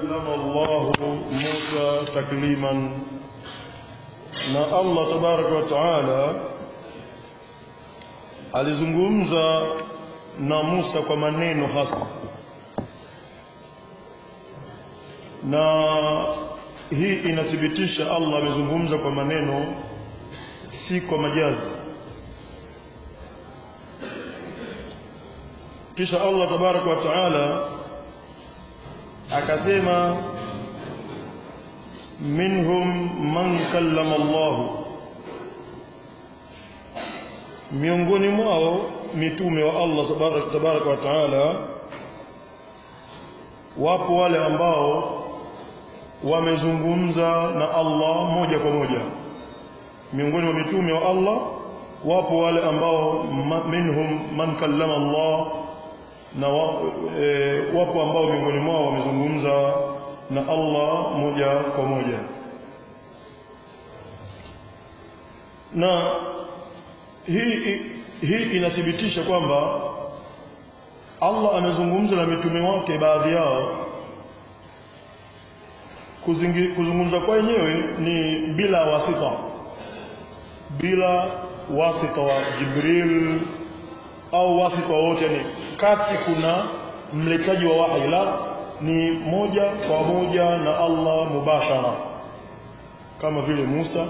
كلم الله موسى تكليما na Allah tabaraka wa taala alizungumza na Musa kwa maneno hasa na hii inathibitisha Allah amezungumza kwa maneno si kwa majazi kisha Allah tabaraka wa taala akasema minhum man kallama Allah miongoni mwao mitume wa Allah tabaraka wa taala wapo wale ambao wamezungumza na Allah moja kwa moja miongoni mwa mitume wa Allah wapo wale ambao minhum man kallama Allah na wa, e, wapo ambao miongoni mwao wamezungumza na Allah moja kwa moja na hii hii inathibitisha kwamba Allah amezungumza na mitume wake baadhi yao Kuzingi, kuzungumza kwa wenyewe ni bila wasita bila wasita wa Jibril au wasita wote ni kati kuna mletaji wa wahi la ni moja kwa moja na Allah mubashara kama vile Musa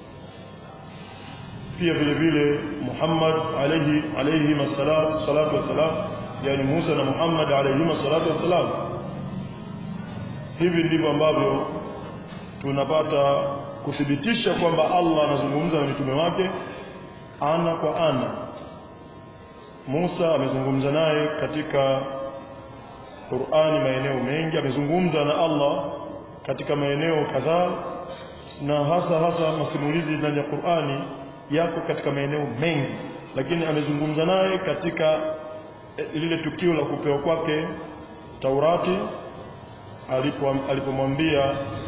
pia vile vile Muhammad alayhi alayhi masalatu salatu wassalam yani Musa na Muhammad alayhi salatu wassalam hivi ndivyo ambavyo tunapata kuthibitisha kwamba Allah anazungumza na mitume wake ana kwa ana Musa amezungumza naye katika Qur'ani maeneo mengi amezungumza na Allah katika maeneo kadhaa na hasa hasa masimulizi ndani ya Qur'ani yako katika maeneo mengi lakini amezungumza naye katika lile tukio la kupewa kwake Taurati alipomwambia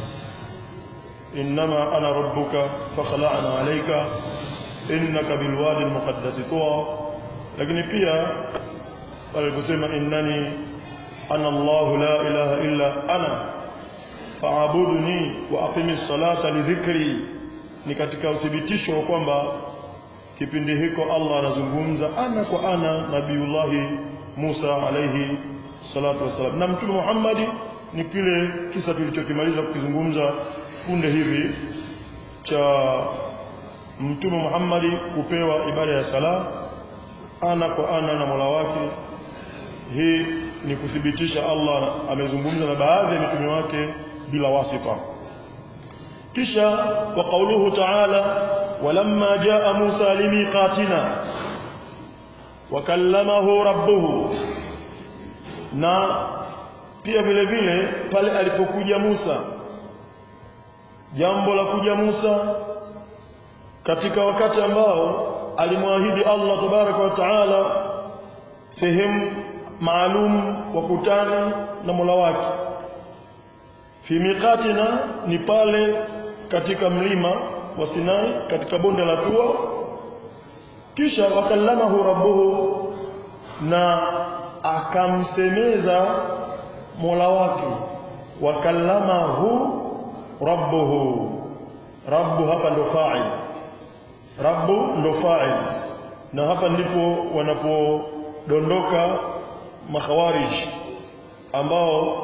innama ana rabbuka fakhla'na alayka innaka bilwadi almuqaddas tuwa lakini pia aliposema innani ana Allah la ilaha illa ana fa'budni wa aqimis salata li dhikri ni katika uthibitisho wa kwamba kipindi hiko Allah anazungumza ana kwa ana nabiullahi Musa alayhi salatu wasalam na mtume Muhammadi ni kile kisa tulichokimaliza kukizungumza punde hivi cha mtume Muhammadi kupewa ibada ya sala ana kwa ana na Mola wake hii ni kuthibitisha Allah amezungumza na baadhi ya mitume wake bila wasita kisha wa qawluhu ta'ala walamma jaa Musa limiqatina wa kallamahu rabbuhu na pia vile vile pale alipokuja Musa jambo la kuja Musa katika wakati ambao alimwahidi Allah tabaraka wa taala sehemu maalum wakutane na Mola wake fi miqatina ni pale katika mlima wa Sinai katika bonde la Tua kisha wakallamahu rabbuhu na akamsemeza Mola wake wakallamahu rabbuhu rabbu hapa ndo fa'il rabbu ndo fa'il na hapa ndipo wanapodondoka makhawarij ambao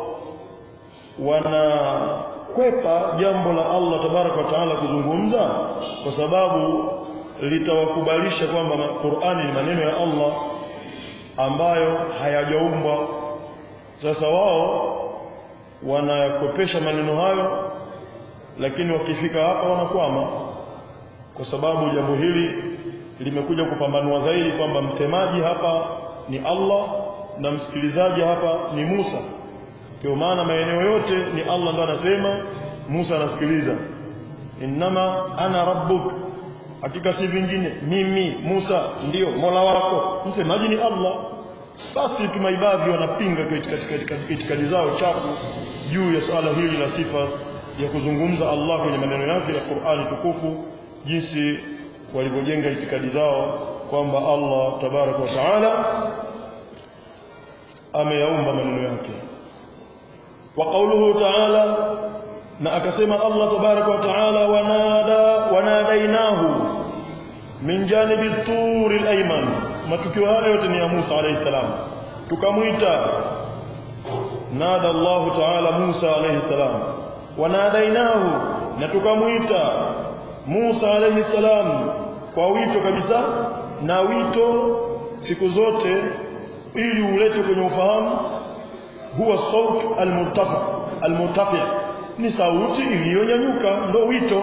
wanakwepa jambo la Allah tabaraka wa taala kuzungumza kwa sababu litawakubalisha kwamba Qur'ani ni maneno ya Allah ambayo hayajaumbwa sasa wao wanakopesha maneno hayo lakini wakifika hapa wanakwama kwa sababu jambo hili limekuja kupambanua zaidi kwamba msemaji hapa ni Allah na msikilizaji hapa ni Musa kwa maana maeneo yote ni Allah ndo anasema Musa anasikiliza innama ana rabbuk hakika si vingine mimi Musa ndiyo Mola wako msemaji ni Allah basi tumaibadhi wanapinga katika itikadi zao chafu juu ya swala hili la sifa ya kuzungumza Allah kwenye maneno yake ya Qur'ani tukufu jinsi walivyojenga itikadi zao kwamba Allah tabaraka wa taala ameyaumba maneno yake wa qawluhu ta'ala na akasema Allah tabaraka wa taala wanada wanadainahu min janibi turi al-ayman matukio haya yote ni ya Musa alayhi salam tukamwita nada Allah taala Musa alayhi salam wanadainahu na tukamwita Musa alayhi salam kwa wito kabisa na wito siku zote ili ulete kwenye ufahamu huwa saut al-murtafa al-murtafi ni sauti iliyonyanyuka ndo wito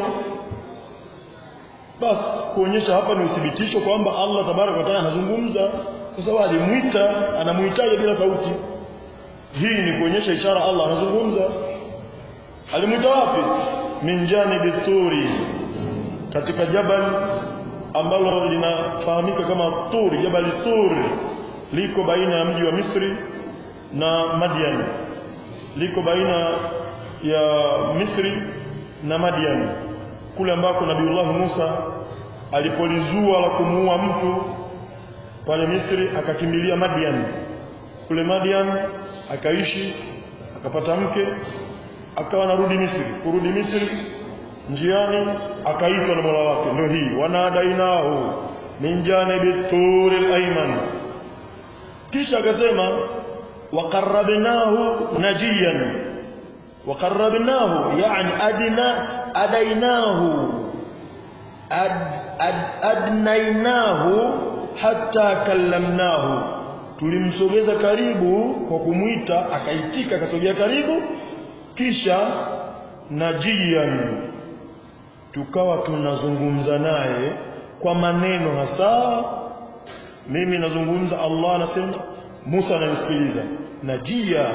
basi kuonyesha hapa ni uthibitisho kwamba Allah tabaraka wa taala anazungumza kwa sababu alimwita anamuhitaji bila sauti hii ni kuonyesha ishara Allah anazungumza alimwita wapi min janibi turi katika jabal ambalo linafahamika kama turi jabal turi liko baina ya mji wa Misri na Madian liko baina ya Misri na Madian kule ambako Nabiullah Musa alipolizua la kumuua mtu pale Misri akakimbilia Madian kule Madian akaishi akapata mke akawa narudi Misri kurudi Misri njiani akaitwa na Mola wake ndio hii wanadainahu min janibi turi al-ayman kisha akasema waqarrabnahu najiyan وقربناه يعني أدنا أديناه أد أد أدنيناه حتى كلمناه tulimsogeza karibu kwa kumwita akaitika akasogea karibu kisha najian tukawa tunazungumza naye kwa maneno hasa mimi nazungumza Allah anasema Musa ananisikiliza najia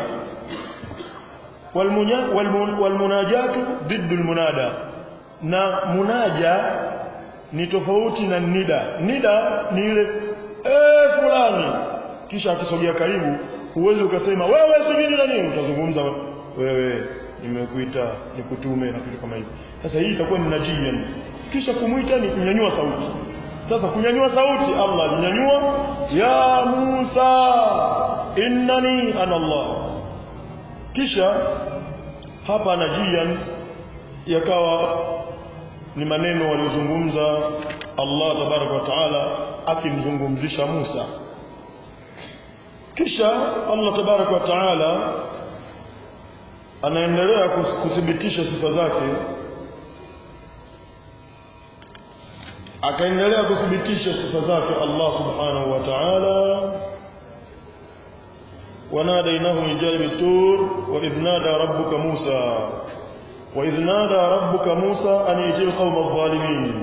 walmunajatu ضد المنادى na munaja ni tofauti na nida nida ni ile eh fulani kisha akisogea karibu huwezi ukasema wewe subiri na nini utazungumza wewe nimekuita nikutume na kitu kama hivyo sasa hii itakuwa ni najia kisha kumuita ni kunyanyua sauti sasa kunyanyua sauti Allah alinyanyua ya Musa innani ana Allah kisha hapa najian yakawa ni maneno waliozungumza Allah tabaraka wa taala akimzungumzisha Musa kisha Allah tabaraka wa taala anaendelea kuthibitisha sifa zake akaendelea kuthibitisha sifa zake Allah subhanahu wa ta'ala وناديناه من جانب الطور وإذ نادى ربك موسى وإذ نادى ربك موسى أن يجي القوم الظالمين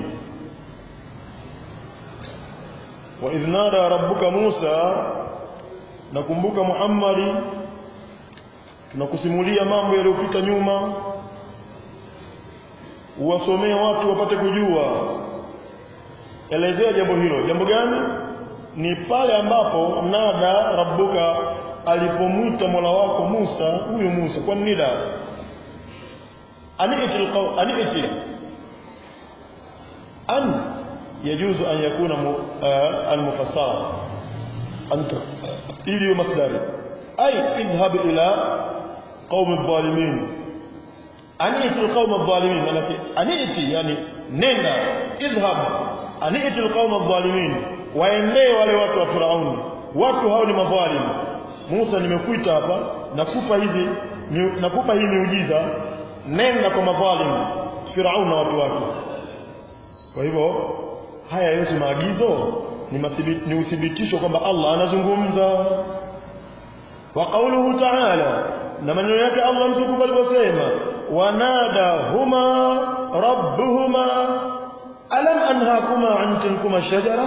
وإذ نادى ربك موسى nakumbuka Muhammad tunakusimulia mambo yaliyopita nyuma uwasomee watu wapate kujua elezea jambo hilo jambo gani ni pale ambapo nada rabbuka alipomwita Mola wako Musa huyo Musa kwa nida aniti alqaw aniti an yajuzu an yakuna almufassara anta ili masdari ay idhhab ila qaum adh-dhalimin aniti alqaum adh-dhalimin manake aniti yani nenda idhhab aniti alqaum adh-dhalimin waendee wale watu wa Firauni watu hao ni madhalimu Musa nimekuita hapa nakupa hizi nakupa hii miujiza nenda kwa madhalimu Firauni na watu wake kwa hivyo haya yote maagizo ni, ni uthibitisho kwamba Allah anazungumza wa qawluhu ta'ala na maneno yake Allah mtukufu aliposema wanada huma rabbuhuma alam anhakuma an tilkuma shajara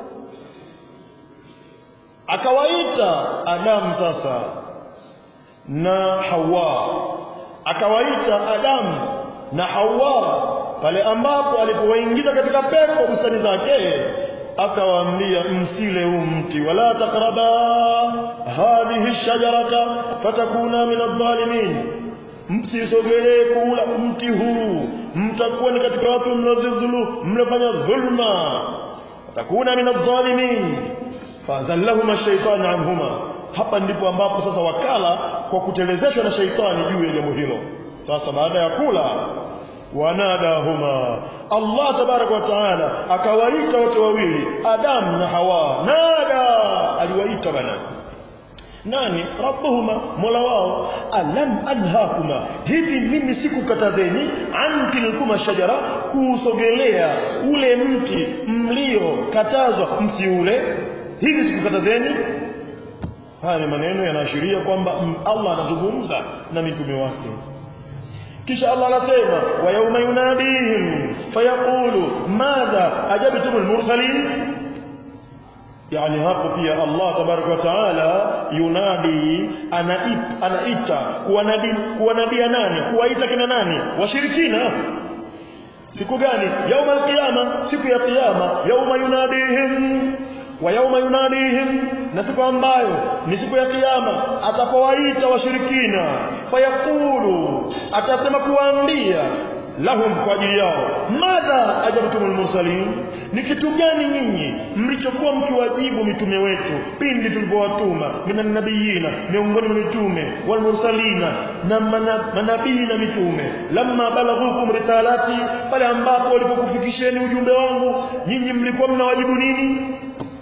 akawaita Adamu sasa na Hawa akawaita Adamu na Hawa pale ambapo alipowaingiza katika pepo bustani zake akawaambia msile huu mti wala takraba hadhihi shajarata fatakuna min adh-dhalimin msisogelee kula mti huu mtakuwa ni katika watu mnazidhulu mnafanya dhulma fatakuna min adh-dhalimin fazallahuma ash-shaytanu anhuma hapa ndipo ambapo sasa wakala kwa kutelezeshwa na sheitani juu ya jambo hilo sasa baada ya kula wanadahuma Allah tabaraka wa taala akawaita wote wawili Adam na Hawa nada aliwaita bana nani rabbuhuma mola wao alam anhakuma hivi mimi sikukatazeni an tilkuma shajara kusogelea ule mti mlio katazwa msiule hivi sikukatazeni haya ni maneno yanaashiria kwamba Allah anazungumza na mitume wake kisha Allah anasema wa yawma yunadihim fayaqulu madha ajabtum almursalin yani hapo pia Allah tabaraka wa taala yunadi anaita, anaita kuwanadi kuwanadia nani kuwaita kina nani washirikina siku gani yauma alqiyama siku ya kiyama yauma yunadihim wa yauma yunadihim na siku ambayo ni siku ya kiyama atapowaita washirikina fayaqulu atasema kuwaambia lahum kwa ajili yao madha ajabtumul mursalin ni kitu gani nyinyi mlichokuwa mkiwajibu mitume wetu pindi tulipowatuma minan nabiyina miongoni mwa mitume wal mursalina na manabii na mitume lamma balaghukum risalati pale ambapo walipokufikisheni ujumbe wangu nyinyi mlikuwa mnawajibu nini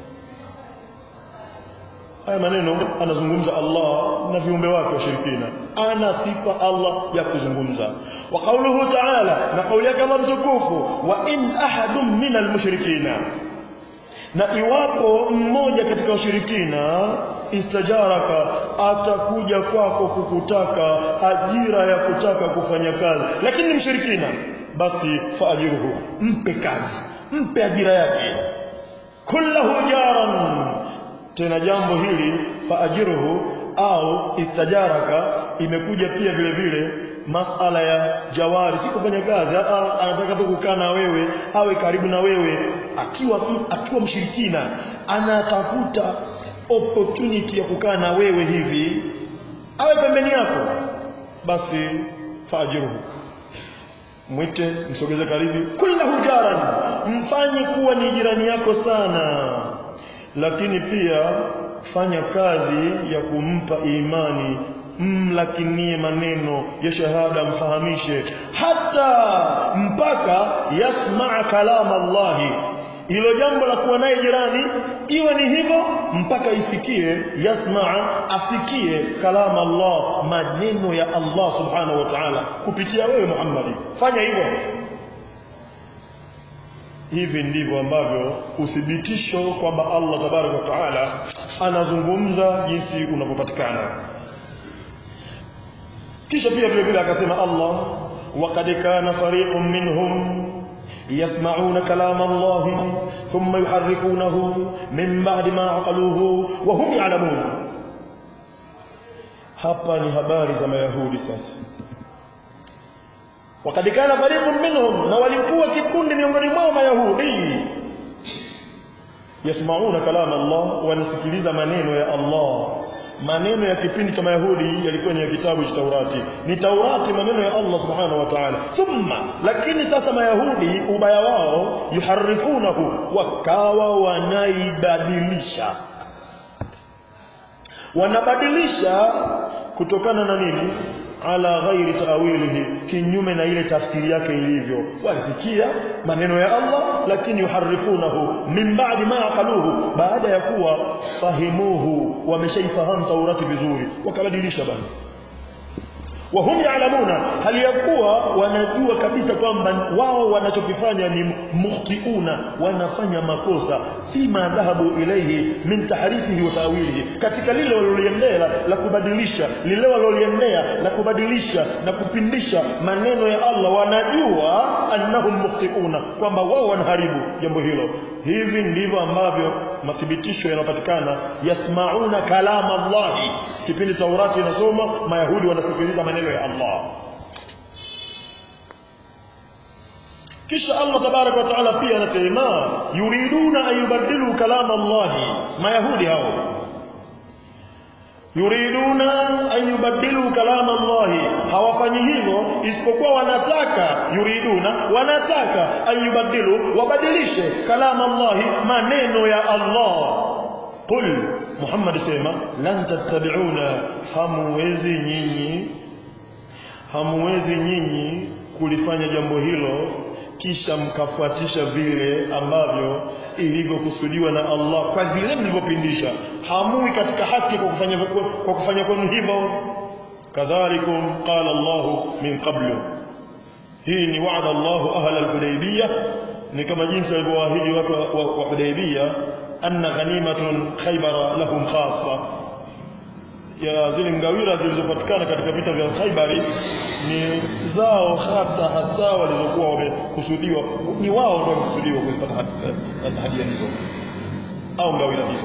haya maneno anazungumza Allah na viumbe wake washirikina ana sifa Allah ya kuzungumza wa kauluhu ta'ala na kauli yake Allah mtukufu wa in ahadun min almushrikina na iwapo mmoja katika washirikina istajaraka atakuja kwako kukutaka ajira ya kutaka kufanya kazi lakini ni mshirikina basi faajiruhu mpe kazi mpe ajira yake kullahu jaran tena jambo hili faajiruhu au istajaraka imekuja pia vile vile masala ya jawari si kufanya kazi aa, anataka tu kukaa na wewe awe karibu na wewe akiwa akiwa mshirikina anatafuta opportunity ya kukaa na wewe hivi awe pembeni yako basi faajiruhu mwite msogeze karibu kullahu jaran mfanye kuwa ni jirani yako sana lakini pia fanya kazi ya kumpa imani mlakinie maneno ya shahada mfahamishe hata mpaka yasmaa kalama Allahi hilo jambo la kuwa naye jirani iwe ni hivyo mpaka isikie yasmaa asikie kalama Allah maneno ya Allah subhanahu wa ta'ala kupitia wewe Muhammad fanya hivyo hivi ndivyo ambavyo uthibitisho kwamba Allah tabaraka wa taala anazungumza jinsi unavyopatikana kisha pia vile vile akasema Allah waqad kana fariqun minhum يسمعون كلام الله ثم يحرفونه من بعد ما عقلوه وهم يعلمون hapa ni habari za mayahudi sasa wakad kana fariqun minhum na walikuwa kikundi miongoni mwao mayahudi yasmauna kalama Allah wanasikiliza maneno ya Allah maneno ya kipindi cha mayahudi yalikuwa ni ya kitabu cha Taurati ni Taurati maneno ya Allah subhanahu wa ta'ala thumma lakini sasa mayahudi ubaya wao yuharifunahu wakawa wanaibadilisha wanabadilisha kutokana na nini ala ghairi tawilihi kinyume na ile tafsiri yake ilivyo walisikia maneno ya Allah lakini yuharifunahu min ba'di ma aqaluhu baada ya kuwa fahimuhu wameshaifahamu Taurati vizuri wakabadilisha bana wahum yaalamuna hali ya kuwa wanajua kabisa kwamba wao wanachokifanya ni mukhtiuna wanafanya makosa fima dhahabu ilaihi min tahrifihi wa tawilihi katika lile waliloliendea la kubadilisha lile waliloliendea la kubadilisha na kupindisha maneno ya Allah wanajua annahum mukhtiuna kwamba wao wanaharibu jambo hilo hivi ndivyo ambavyo mathibitisho yanapatikana yasmauna kalama Allah kipindi Taurati inasoma mayahudi wanasikiliza maneno ya Allah kisha Allah tabarak wa taala pia anasema yuriduna an yubaddilu kalama Allah mayahudi hao yuriduna an yubaddilu kalama Allah hawafanyi hivyo isipokuwa wanataka yuriduna wanataka an yubaddilu wabadilishe kalama Allah maneno ya Allah qul Muhammad sema lan tattabi'una hamuwezi nyinyi hamuwezi nyinyi kulifanya jambo hilo kisha mkafuatisha vile ambavyo ilivyokusudiwa na Allah kwa vile mlivyopindisha hamui katika haki kwa kufanya kwa kufanya kwenu hivyo kadhalikum qala Allah min qablu hii ni wa'ada Allah ahla al-hudaybiyah ni kama jinsi alivyowaahidi watu wa Hudaybiyah anna ghanimatun khaybara lahum khassa ya zile ngawira zilizopatikana katika vita vya Khaibari ni zao hasa hasa walizokuwa wamekusudiwa ni wao ndio wamekusudiwa kuzipata hadia hizo au ngawira hizo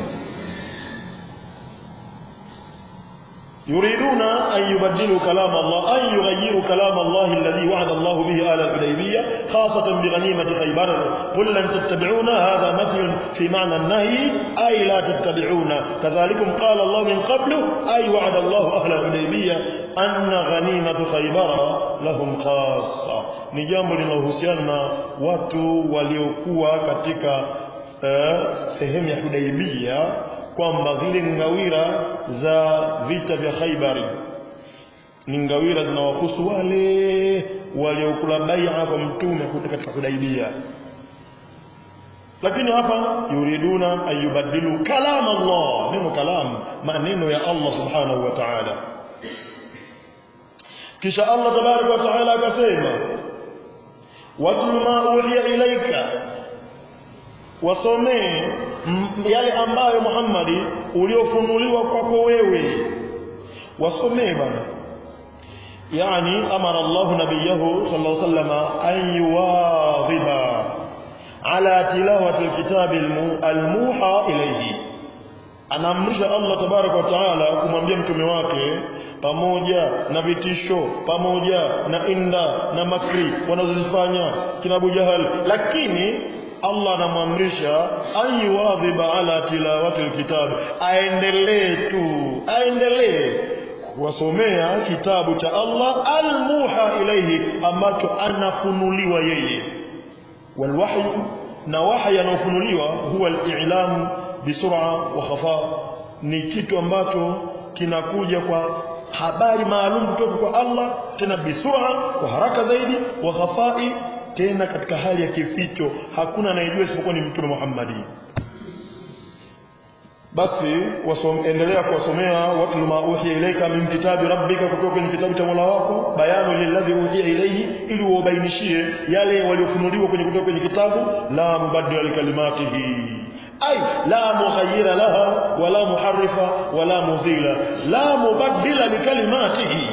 يريدون أن يبدلوا كلام الله أن يغيروا كلام الله الذي وعد الله به آل الحديبية خاصة بغنيمة خيبر قل لن تتبعونا هذا مثل في معنى النهي أي لا تتبعون كذلكم قال الله من قبل أي وعد الله أهل الحديبية أن غنيمة خيبر لهم خاصة ni jambo linalohusiana na watu waliokuwa katika uh, sehemu ya Hudaibia kwamba zile ngawira za vita vya Khaibari ni ngawira zinawahusu wale waliokula bai'a kwa mtume katika Hudaibia lakini hapa yuriduna ayubadilu kalam Allah neno kalam maneno ya Allah subhanahu wa ta'ala kisha Allah tabaraka wa ta'ala akasema watlu ma uhiya ilaika wasomee yale ambayo Muhammadi uliofunuliwa kwako wewe wasomee bana yani amara Allah nabiyahu sallallahu alaihi wasallam an yuwadhiba ala tilawati alkitab almuha ilayhi anaamrisha Allah tabaraka wa taala kumwambia mtume wake pamoja na vitisho pamoja na inda na makri wanazozifanya kina Abu Jahal lakini Allah anamwamrisha ayuwadhiba ala tilawati alkitab aendelee tu aendelee kuwasomea kitabu cha Allah almuha ilayhi ambacho anafunuliwa yeye walwahyu na wahyi anaofunuliwa huwa al-i'lam bisur'a wa khafa ni kitu ambacho kinakuja kwa habari maalum kutoka kwa Allah tena bisur'a kwa haraka zaidi wa khafai tena katika hali ya kificho hakuna anayejua isipokuwa ni mtume Muhammad basi endelea kuwasomea watu ma uhiya ilaika min kitabi rabbika kutoka kwenye kitabu cha Mola wako bayanu lilladhi uhiya ilayhi ili uwabainishie yale waliofunuliwa kwenye kutoka kwenye kitabu la mubaddila likalimatihi ay la mughayyira laha wala muharrifa wala muzila la mubaddila likalimatihi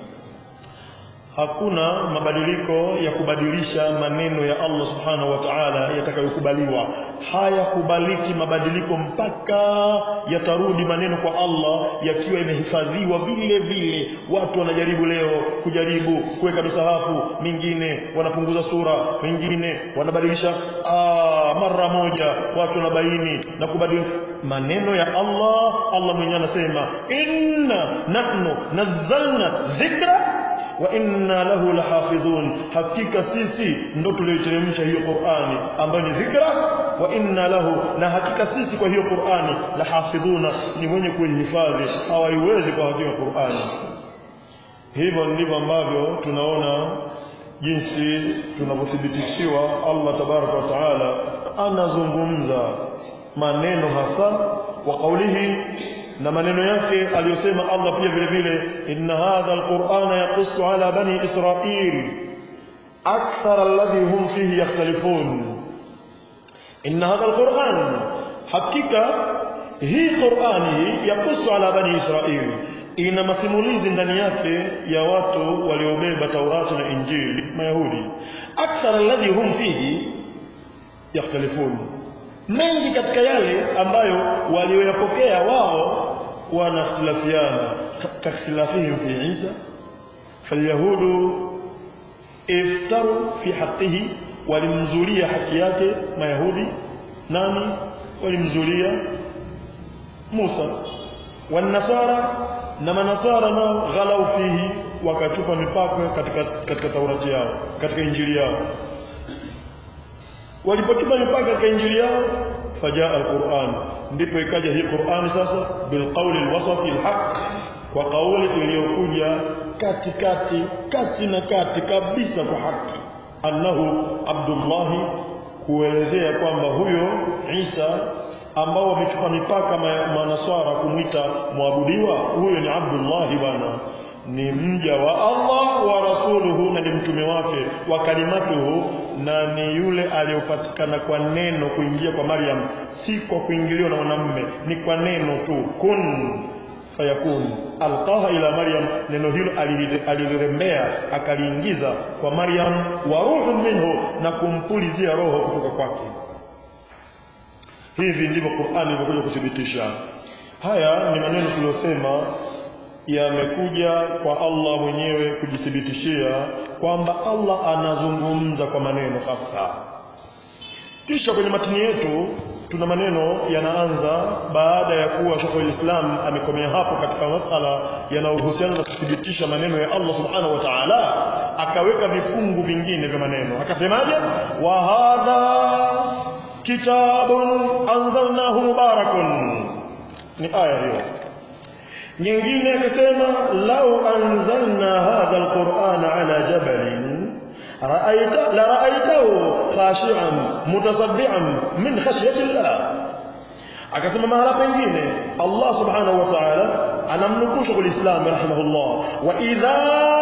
hakuna mabadiliko ya kubadilisha maneno ya Allah subhanahu wa ta'ala yatakayokubaliwa hayakubaliki mabadiliko mpaka yatarudi maneno kwa Allah yakiwa yamehifadhiwa vile vile watu wanajaribu leo kujaribu kuweka misahafu mingine wanapunguza sura mingine wanabadilisha aa, mara moja watu wanabaini na kubadilisha maneno ya Allah Allah mwenyewe anasema inna nahnu nazzalna dhikra wa inna lahu lahafidhun hakika sisi ndo tulioteremsha hiyo Qur'ani ambayo ni dhikra wa inna lahu na hakika sisi kwa hiyo Qur'ani lahafidhuna ni mwenye kuihifadhi hawaiwezi kwa hakika Qur'ani hivyo ndivyo ambavyo tunaona jinsi tunavyothibitishiwa Allah tabaraka wa taala anazungumza maneno hasa wa kaulihi na maneno yake aliyosema Allah pia vile vile inna hadha alqur'ana yaqussu ala bani israil akthar alladhi hum fihi yakhtalifun inna hadha alqur'an hakika hii qur'ani yaqussu ala bani israil ina masimulizi ndani yake ya watu waliobeba Taurati na Injili Mayahudi akthar alladhi hum fihi yakhtalifun mengi katika yale ambayo walioyapokea wao wanakhtilafiana kakhtilafihim fi Isa falyahudu iftaru fi haqqihi walimzulia haki yake mayahudi nani walimzulia Musa wanasara na manasara nao ghalau fihi wakatupa mipaka katika katika Taurati yao katika Injili yao walipotupa mipaka katika Injili yao fajaa alquran ndipo ikaja hii Qur'ani sasa bilqauli alwasati alhaq kwa kauli iliyokuja katikati kati na kati kabisa kwa haki annahu Abdullah kuelezea kwamba huyo Isa ambao wamechupa mipaka manaswara kumwita mwabudiwa huyo ni Abdullah bwana ni mja wa Allah wa rasuluhu na ni mtume wake wa kalimatuhu na ni yule aliyopatikana kwa neno kuingia kwa Maryam si kwa kuingiliwa na mwanamume ni kwa neno tu kun fayakun alqaha ila Maryam neno hilo alilirembea akaliingiza kwa Maryam wa ruhun minhu na kumpulizia roho kutoka kwake hivi ndivyo Qur'ani imekuja kuthibitisha haya ni maneno tuliyosema yamekuja kwa Allah mwenyewe kujithibitishia kwamba Allah anazungumza kwa maneno hasa kisha kwenye matini yetu tuna maneno yanaanza baada ya kuwa Sheikh Islam amekomea hapo katika masala yanayohusiana na kuthibitisha maneno ya Allah Subhanahu wa Ta'ala akaweka vifungu vingine vya maneno akasemaje wa hadha kitabun anzalnahu mubarakun ni aya hiyo nyingine akasema lau anzalna hadha alqur'ana ala jabalin ra'aita la ra'aitahu khashi'an mutasaddian min khashyati Allah akasema mahala pengine Allah subhanahu wa ta'ala anamnukusha kwa Islam rahimahullah wa idha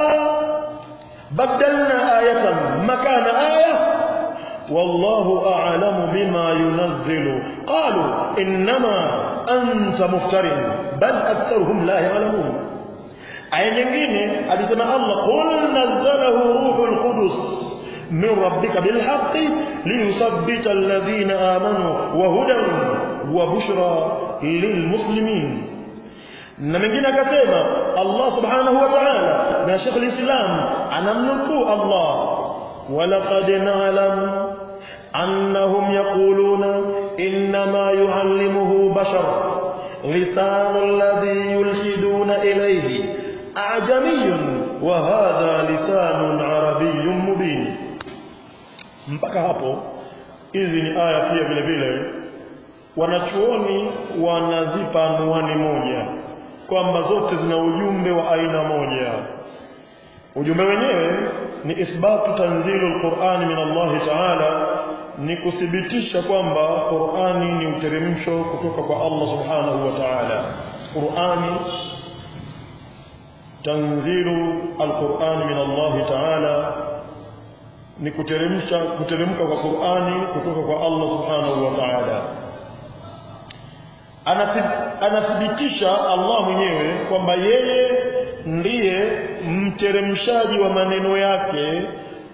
badalna ayatan makana aya والله أعلم بما ينزل قالوا إنما أنت مفتر بل أكثرهم لا يعلمون aya nyingine alisema Allah qul nazzalahu ruhul qudus min rabbika bil haqqi liyuthabbita alladhina amanu wa hudan wa bushra lil muslimin na mengine akasema Allah subhanahu wa ta'ala na Sheikh al-Islam anamnukuu Allah walaqad na'lam annahum yaquluna inma yu'allimuhu bashar lisanu alladhi yulhiduna ilayhi أعجمي وهذا لسان عربي مبين mpaka hapo hizi ni aya pia vile vile wanachuoni wanazipa anwani moja kwamba zote zina ujumbe wa aina moja ujumbe wenyewe ni ithbatu tanzilu alqur'ani min Allah ta'ala ni kuthibitisha kwamba Qur'ani ni uteremsho kutoka kwa Allah subhanahu wa ta'ala Qur'ani tanzilu alquran min Allah ta'ala ni kuteremsha kuteremka kwa Qur'ani kutoka kwa Allah subhanahu wa ta'ala anathibitisha Allah mwenyewe kwamba yeye ndiye mteremshaji wa maneno yake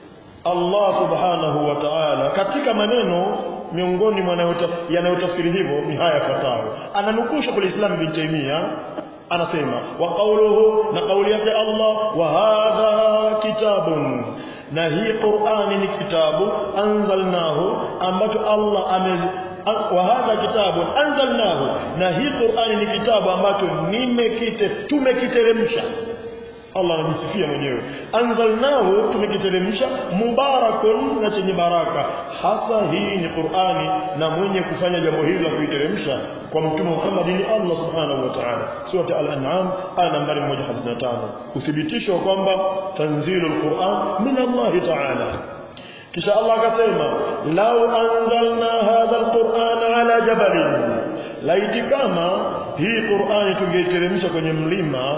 Allah subhanahu wa ta'ala katika maneno miongoni mwa yanayotafsiri hivyo ni haya yafuatayo ananukusha kwa Islam ibn Taymiyyah anasema wa qawluhu na kauli yake Allah wa hadha kitabun na hii Qur'ani ni kitabu anzalnahu ambacho Allah ame wa hadha kitabun anzalnahu na hii Qur'ani ni kitabu ambacho nimekite tumekiteremsha Allah anajisifia mwenyewe anzalnahu tumekiteremsha mubarakun na chenye baraka hasa hii ni Qur'ani na mwenye kufanya jambo hili la kuiteremsha kwa mtume Muhammad ni Allah subhanahu wa ta'ala sura al-an'am aya nambari 155 uthibitisho kwamba tanzilul Qur'an min Allah ta'ala kisha Allah akasema law anzalna hadha al-Qur'ana ala jabalin laiti kama hii Qur'ani tungeiteremsha kwenye mlima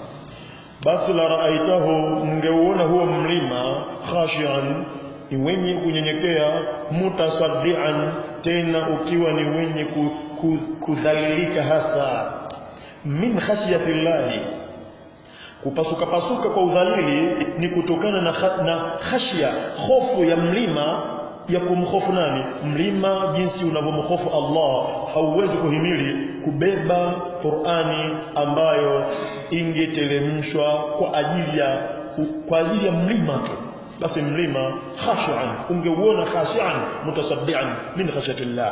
basi la raaitahu mngeuona huo mlima khashian ni wenye kunyenyekea mutasaddian tena ukiwa ni wenye ku, ku, kudhalilika hasa min khashyati llahi kupasuka pasuka kwa udhalili ni kutokana na, na khashya hofu ya mlima ya kumhofu nani mlima jinsi unavyomhofu Allah hauwezi kuhimili kubeba Qur'ani ambayo ingeteremshwa kwa ajili ya kwa ajili ya mlima tu basi mlima khashian ungeuona khashian mutasaddian min khashyati Allah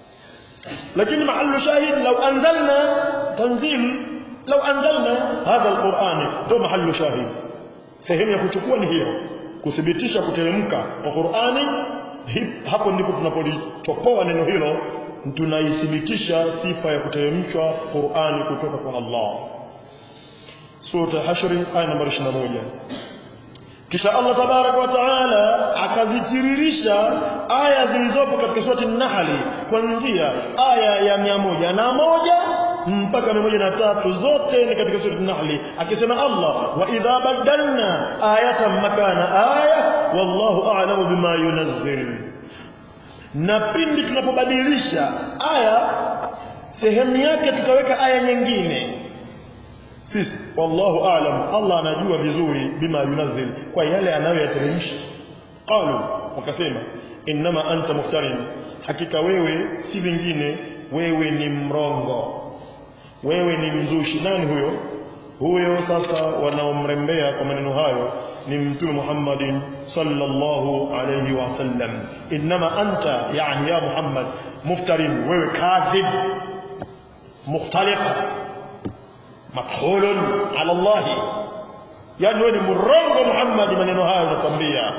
lakini mahallu shahid law anzalna tanzil law anzalna hadha alquran ndo mahallu shahid sehemu ya kuchukua ni hiyo kuthibitisha kuteremka kwa Qur'ani hapo ndipo tunapolichopoa neno hilo tunaithibitisha sifa ya kuteremshwa Qur'ani kutoka kwa Allah sura hashri aya namba 21 kisha Allah tabaraka wa taala akazitiririsha aya zilizopo katika surati An-Nahl kuanzia aya ya mia moja na moja mpaka mia moja na tatu zote ni katika surati An-Nahl akisema Allah wa idha badalna ayatan makana aya wallahu a'lamu bima yunazzil na pindi tunapobadilisha aya sehemu yake tukaweka aya nyingine sisi wallahu a'lam Allah anajua vizuri bima yunazil kwa yale anayoyateremsha qalu wakasema inma anta muftarin hakika wewe si vingine wewe ni mrongo wewe ni mzushi nani huyo huyo sasa wanaomrembea kwa maneno hayo ni mtume Muhammadin sallallahu alayhi wasallam inma anta yani ya Muhammad muftarin wewe kadhib mukhtaliqa madkhulun ala Allah yani wewe ni mrongo Muhammad maneno haya unakwambia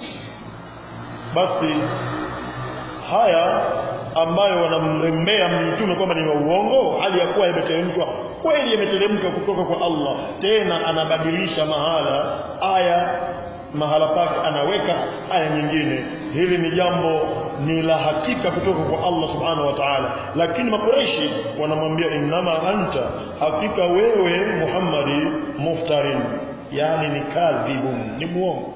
basi haya ambayo wanamrembea mtume kwamba ni uongo hali ya kuwa imeteremshwa kweli imeteremka kutoka kwa Allah tena anabadilisha mahala aya mahala pake anaweka aya nyingine hili ni jambo ni la hakika kutoka kwa Allah subhanahu wa ta'ala lakini makureishi wanamwambia innama anta hakika wewe Muhammadi muftarin yani ni kadhibun ni muongo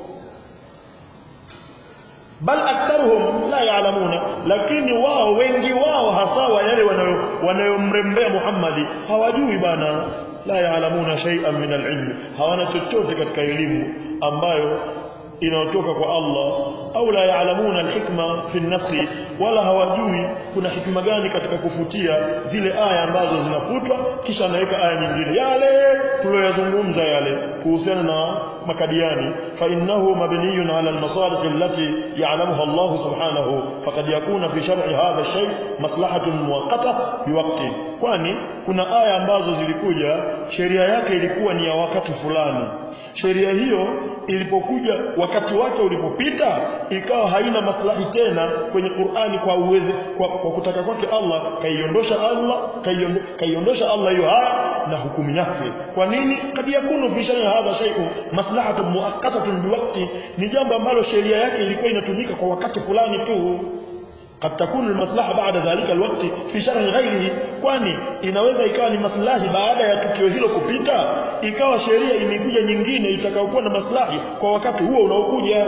bal aktharuhum la ya'lamuna lakini wao wengi wao hasa wa yale wanayomrembea Muhammadi hawajui bana la ya'lamuna shay'an min al-ilm hawana chochote katika elimu ambayo inayotoka kwa Allah au la yaalamuna alhikma fi naskhi wala hawajui kuna hikma gani katika kufutia zile aya ambazo zinafutwa kisha anaweka aya nyingine yale tuliyoyazungumza yale kuhusiana na makadiani fa innahu mabniyun ala almasalih allati ya'lamuha Allah subhanahu faqad yakuna fi shar'i hadha shay maslahatun muwaqqata biwaqti kwani kuna aya ambazo zilikuja sheria yake ilikuwa ni ya wakati fulani sheria hiyo ilipokuja wakati wake ulipopita ikawa haina maslahi tena kwenye Qur'ani kwa uweze kwa, kwa kutaka kwake Allah kaiondosha Allah kaiondosha Allah hiyo haya na hukumu yake kwa nini kad yakunu fi shay'in hadha shay'un maslahatun muaqqatatun biwaqti ni jambo ambalo sheria yake ilikuwa inatumika kwa wakati fulani tu قد تكون المصلحه بعد ذلك الوقت في شرع غيره kwani inaweza ikawa ni maslahi baada ya tukio hilo kupita ikawa sheria imekuja nyingine itakayokuwa na maslahi kwa wakati huo unaokuja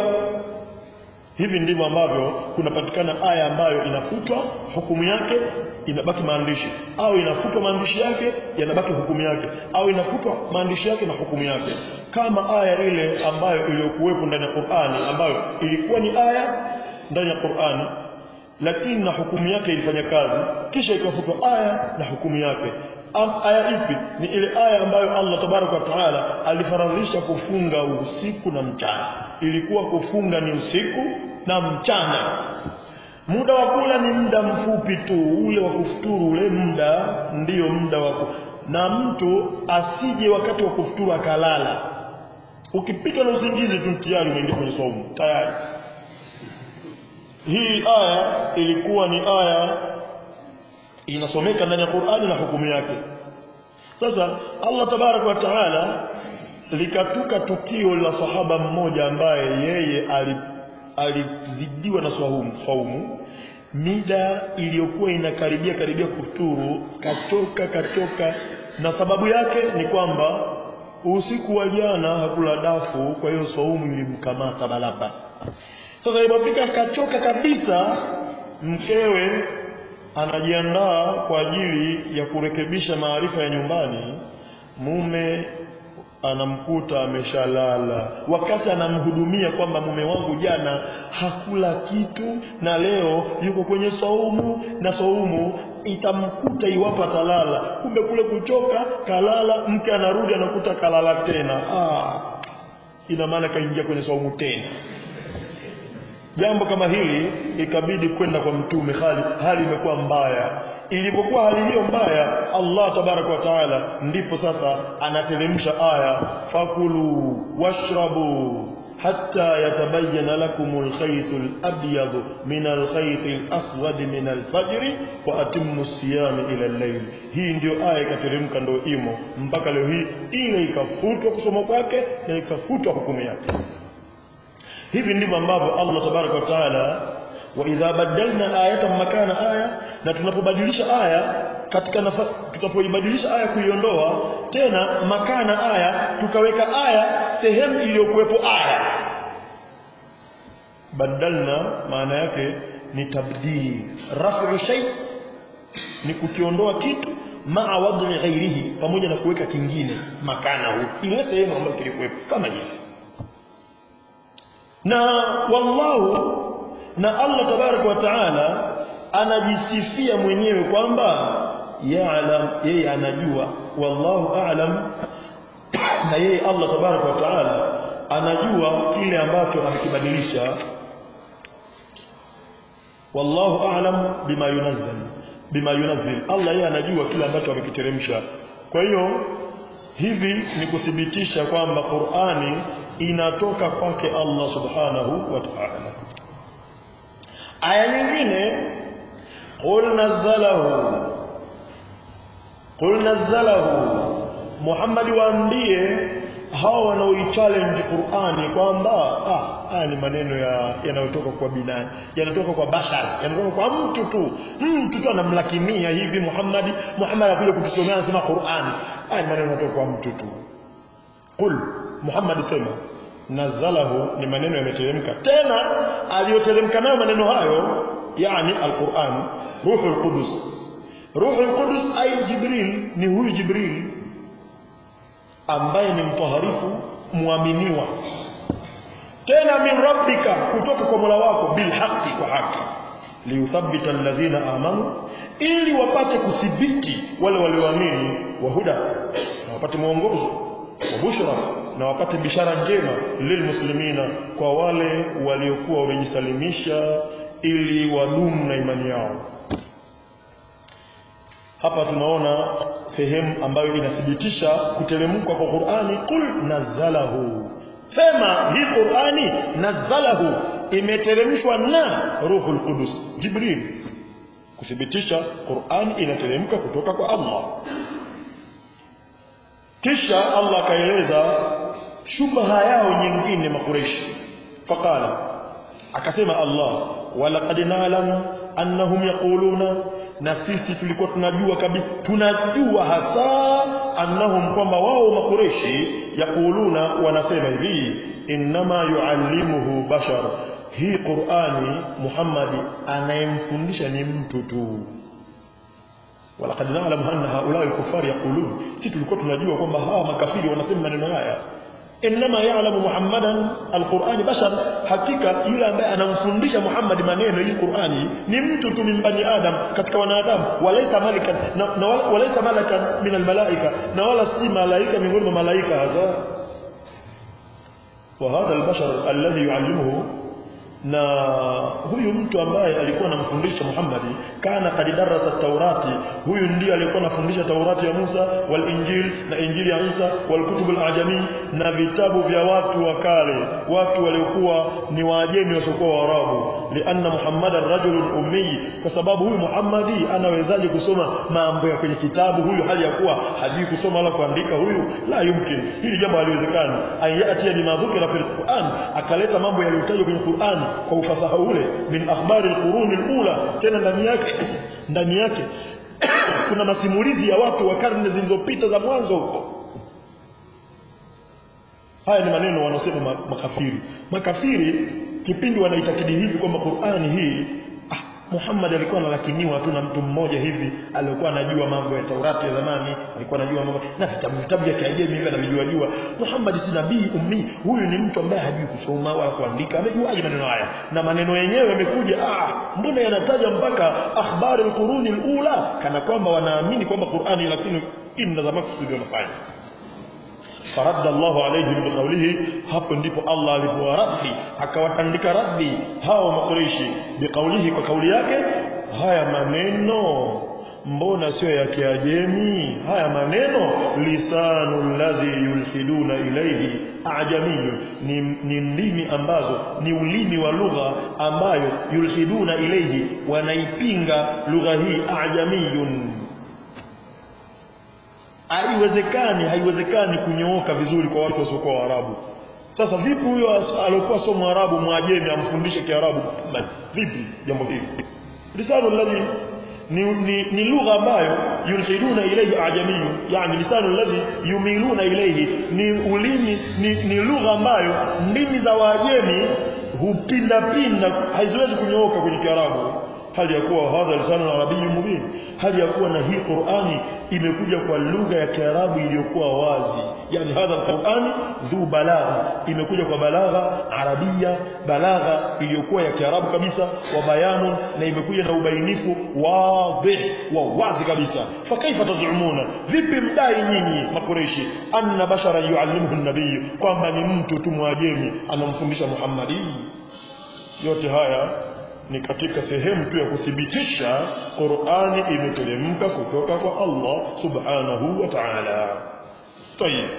hivi ndivyo ambavyo kunapatikana aya ambayo inafutwa hukumu yake inabaki maandishi au inafutwa maandishi yake yanabaki hukumu yake au inafutwa maandishi yake na hukumu yake kama aya ile ambayo iliyokuwepo ndani ya Qur'ani ambayo ilikuwa ni aya ndani ya Qur'ani lakini na hukumu yake ilifanya kazi kisha ikafutwa aya na hukumu yake Am, aya ipi ni ile aya ambayo Allah tabaraka wa taala alifaradhisha kufunga usiku na mchana ilikuwa kufunga ni usiku na mchana muda wa kula ni muda mfupi tu ule wa kufuturu ule muda ndiyo muda wa na mtu asije wakati wa kufuturu akalala ukipitwa na usingizi tu tayari umeingia kwenye somo tayari hii aya ilikuwa ni aya inasomeka ndani ya Qur'ani na hukumu yake sasa Allah tabarak wa taala likatuka tukio la sahaba mmoja ambaye yeye alizidiwa na swaumu saumu mida iliyokuwa inakaribia karibia kufuturu katoka katoka na sababu yake ni kwamba usiku wa jana hakula dafu kwa hiyo saumu ilimkamata balaba sasa ilipofika akachoka kabisa mkewe anajiandaa kwa ajili ya kurekebisha maarifa ya nyumbani mume anamkuta ameshalala wakati anamhudumia kwamba mume wangu jana hakula kitu na leo yuko kwenye saumu na saumu itamkuta iwapo atalala kumbe kule kuchoka kalala mke anarudi anakuta kalala tena ah, ina maana kaingia kwenye saumu tena jambo kama hili ikabidi kwenda kwa mtume hali hali imekuwa mbaya ilipokuwa hali hiyo mbaya Allah tabaraka wa taala ndipo sasa anateremsha aya fakulu washrabu حتى يتبين لكم الخيط الأبيض من الخيط الأسود من الفجر وأتموا الصيام إلى الليل hii ndio aya ikateremka ndio imo mpaka leo hii ile ikafutwa kusoma kwake na ikafutwa hukumu yake hivi ndivyo ambavyo Allah tabaraka wa taala wa idha badalna ayatan makana aya na tunapobadilisha aya katika nafa, tunapoibadilisha aya kuiondoa tena makana aya tukaweka aya sehemu iliyokuwepo aya badalna maana yake ni tabdil rafu shay ni kukiondoa kitu maa wadhi ghairihi pamoja na kuweka kingine makana huu ile sehemu ambayo kilikuwepo kama hivi na wallahu na Allah tabaraka wa taala anajisifia mwenyewe kwamba ya'lam yeye anajua wallahu a'lam na yeye Allah tabaraka wa taala anajua kile ambacho amekibadilisha wallahu a'lam bima yunazzil bima yunazzil Allah yeye anajua kile ambacho amekiteremsha kwa hiyo hivi ni kuthibitisha kwamba Qur'ani inatoka kwake Allah subhanahu wa ta'ala aya nyingine qul nazzalahu qul nazzalahu Muhammad waambie hao wanaoichallenge Qur'ani kwamba ah haya ni maneno ya yanayotoka kwa binadamu yanatoka kwa bashar yanatoka kwa mtu tu mtu tu anamlakimia hivi Muhammad Muhammad anakuja kutusomea anasema Qur'ani haya ni maneno yanatoka kwa mtu tu qul Muhammad sema nazalahu ni maneno yameteremka tena aliyoteremka nayo maneno hayo yani alquran ruhul qudus ruhul qudus ay jibril ni huyu jibril ambaye ni mtaharifu muaminiwa tena min rabbika kutoka kwa Mola wako bil haqi kwa haki liyuthabbita alladhina amanu ili wapate kuthibiti wale walioamini wa huda na wapate mwongozo wa bushra na wapate bishara njema lilmuslimina kwa wale waliokuwa wamejisalimisha ili wadumu na imani yao hapa tunaona sehemu ambayo inathibitisha kuteremka kwa Qur'ani qul nazalahu sema hii Qur'ani nazalahu imeteremshwa na Ruhul Qudus Jibril kuthibitisha Qur'ani inateremka kutoka kwa Allah kisha Allah akaeleza shubha yao nyingine makureshi faqala akasema Allah walaqad na'lamu annahum yaquluna na sisi tulikuwa tunajua kabisa tunajua hasa annahum kwamba wao makureshi yaquluna wanasema hivi innama yuallimuhu bashar hii Qur'ani Muhammad anayemfundisha ni mtu tu walaqad na'lamu anna haula al-kuffar yaqulun sisi tulikuwa tunajua kwamba hawa makafiri wanasema maneno haya inma ya'lamu muhammadan alqur'ani bashar hakika yule ambaye anamfundisha Muhammad maneno hii Qur'ani ni mtu tu min bani adam katika wanadamu walaysa malakan na, na walaysa malakan min almalaika na wala si malaika miongoni mwa malaika hasa wa hadha albashar alladhi yuallimuhu na huyu mtu ambaye alikuwa anamfundisha Muhammad kana kad darasa Taurati huyu ndiye alikuwa anafundisha Taurati ya Musa wal Injil na Injili ya Isa wal kutub al ajami na vitabu vya watu wa kale watu waliokuwa ni waajemi wasiokuwa Waarabu lianna Muhammadan rajulun ummi kwa sababu huyu Muhammadi anawezaje kusoma mambo ya kwenye kitabu huyu hali ya kuwa hajui kusoma wala kuandika huyu la yumkin hili jambo haliwezekani ayati ni madhukira fil Qur'an akaleta mambo yaliyotajwa kwenye Qur'an kwa ufasaha ule min akhbari alquruni alula tena ndani yake ndani yake kuna masimulizi ya watu wa karne zilizopita za mwanzo huko haya ni maneno wanasema makafiri makafiri kipindi wanaitakidi hivi kwamba Qur'ani hii ah, Muhammad alikuwa analakiniwa tu na mtu mmoja hivi alikuwa anajua mambo ya Taurati ya zamani alikuwa anajua mambo na vitabu vitabu vya Kiajemi hivi anavijua jua Muhammad si nabii ummi huyu ni mtu ambaye hajui kusoma wala kuandika amejuaje maneno haya na maneno yenyewe yamekuja ah mbona yanataja mpaka akhbari alquruni alula kana kwamba wanaamini kwamba Qur'ani lakini inna za maksudi wanafanya faradda Allahu alayhim biqawlihi hapo ndipo Allah alipowaradi akawatandika raddi hao makureishi biqawlihi kwa kauli yake haya maneno mbona sio ya kiajemi haya maneno lisanu alladhi yulhiduna ilayhi ajamiyun ni, ni ndimi ambazo ni ulimi wa lugha ambayo yulhiduna ilayhi wanaipinga lugha hii ajamiyun haiwezekani haiwezekani kunyooka vizuri kwa watu wasiokuwa waarabu sasa vipi huyo aliokuwa sio mwarabu mwajemi amfundishe kiarabu vipi jambo hili lisanu alladhi ni, ni, ni lugha ambayo yulhiduna ilayhi ajamiyu yani lisanu alladhi yumiluna ilayhi ni ulimi ni, ni lugha ambayo ndimi za waajemi hupinda pinda haziwezi kunyooka kwenye kiarabu hali ya kuwa hadha lisanu arabiyyun mubin hali ya kuwa na hii Qur'ani imekuja kwa lugha ya Kiarabu iliyokuwa wazi yani hadha alqur'ani dhu balagha imekuja kwa balagha arabia balagha iliyokuwa ya Kiarabu kabisa wa bayanun na imekuja na ubainifu wadih wa wazi kabisa fakaifa tazumuna vipi mdai nyinyi makureishi anna bashara yuallimuhu an-nabiy kwamba ni mtu tu mwajemi anamfundisha Muhammadi yote haya ni katika sehemu tu ya kuthibitisha Qur'ani imeteremka kutoka kwa Allah subhanahu wa ta'ala. Tayeb.